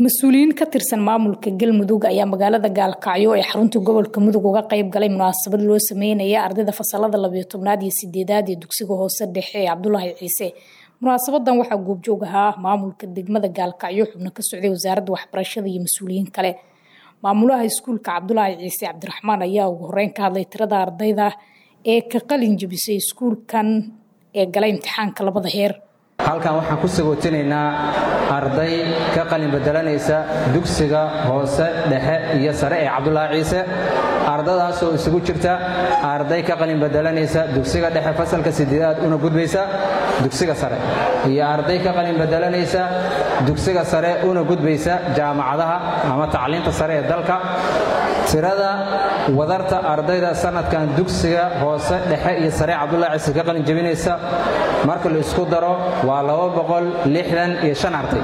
mas-uuliyiin ka tirsan maamulka galmudug ayaa magaalada gaalkacyo ee xarunta gobolka mudug uga qayb galay munaasabad loo sameynaya ardayda fasalada labayo tobnaad iyo sideedaad ee dugsiga hoose dhexe ee cabdulaahi ciise munaasabadan waxaa goobjoog ahaa maamulka degmada gaalkacyo xubno ka socday wasaaradda waxbarashada iyo mas-uuliyiin kale maamulaha iskuulka cabdulaahi ciise cabdiraxmaan ayaa ugu horeyn ka hadlay tirada ardayda ee ka qalin jabisay iskuulkan ee galay imtixaanka labada heer halkan waxaan ku sagootinaynaa arday ka qalin bedelanaysa dugsiga hoose dhexe iyo sare ee cabdulaahi ciise ardadaasoo isugu jirta arday ka qalin bedelanaysa dugsiga dhexe fasalka sideedaad una gudbaysa dugsiga sare iyo arday ka qalin bedelanaysa dugsiga sare una gudbaysa jaamacadaha ama tacliinta sare ee dalka tirada wadarta ardayda sanadkan dugsiga hoose dhexe iyo sare cabdulaahi ciise ka qalin jabinaysa marka la isku daro waa iyo arday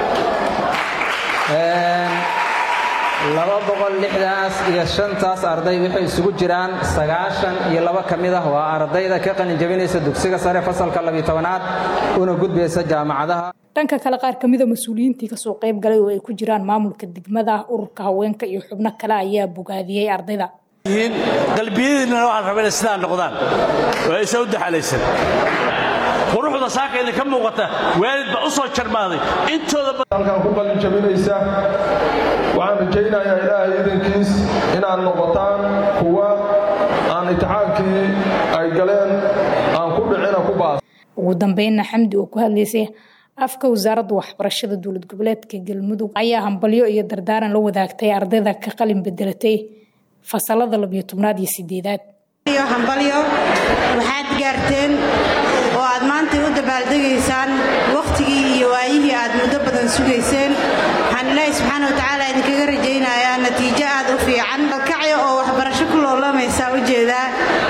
iyo shantaas arday waxay isugu jiraan sagaashan iyo laba ka mid ah waa ardayda ka qalin jabinaysa dugsiga sare fasalka labiyo tobanaad una gudbaysa jaamacadaha dhanka kale qaar kamida mas-uuliyiintii kasoo qayb galay oo ay ku jiraan maamulka degmada ururka haweenka iyo xubno kale ayaa bogaadiyey ardayda qalbiyadiinna waxaan raba inay sidaa noqdaan oo aysan u daxalaysan quruxda saaka idinka muuqata waalid baa u soo jarmaaday intoodahalkan ku qalin jabinaysa waxaan rajaynayaa ilaahay idankiis inaad noqotaan kuwa aan imtixaankii ay galeen aan ku dhicina ku baas ugu dambeynna xamdi oo ku hadlaysay afka wasaaradda waxbarashada dowlad goboleedka galmudug ayaa hambalyo iyo dardaaran la wadaagtay ardayda ka qalin bedelatay fasalada labiyo tobnaad iyo sideedaad hambalyo waxaad gaarteen oo aad maanta u dabaaldegaysaan wakhtigii iyo waayihii aad muddo badan sugayseen waxaan ilaahi subxaana watacaala idinkaga rajaynayaa natiijo aad u fiican kacyo oo waxbarasho ku loolamaysaa ujeedaa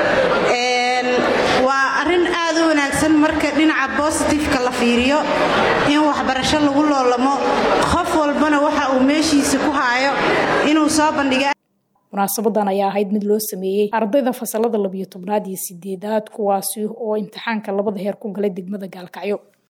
waa arrin aad u wanaagsan marka dhinaca bositifeka la fiiriyo in waxbarasho lagu loolamo qof walbana waxa uu meeshiisa ku haayo inuu soo bandhiga munaasabadan ayaa ahayd mid loo sameeyey ardayda fasalada labiyo tobnaad iyo sideedaad kuwaasi oo imtixaanka labada heer ku galay degmada gaalkacyo